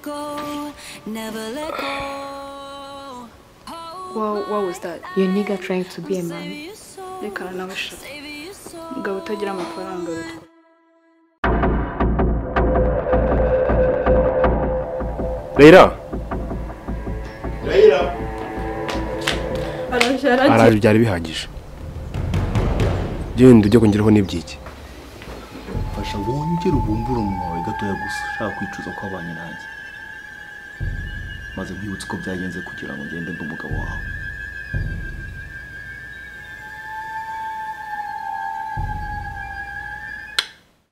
go, never let go. Wha- what was that? Your nigga trying to be a man. reka nawe shaka umugabo utagira amafaranga witwa Leila araje aragiye araje byari bihagije genda ujye kongeraho n'ibyiki fasha wongere ubumbure umunwa wawe gatoya gusa ushaka kwicuza ko abanye nanjye maze nkwibutse uko byagenze kugira ngo ngende ndi umugabo wawe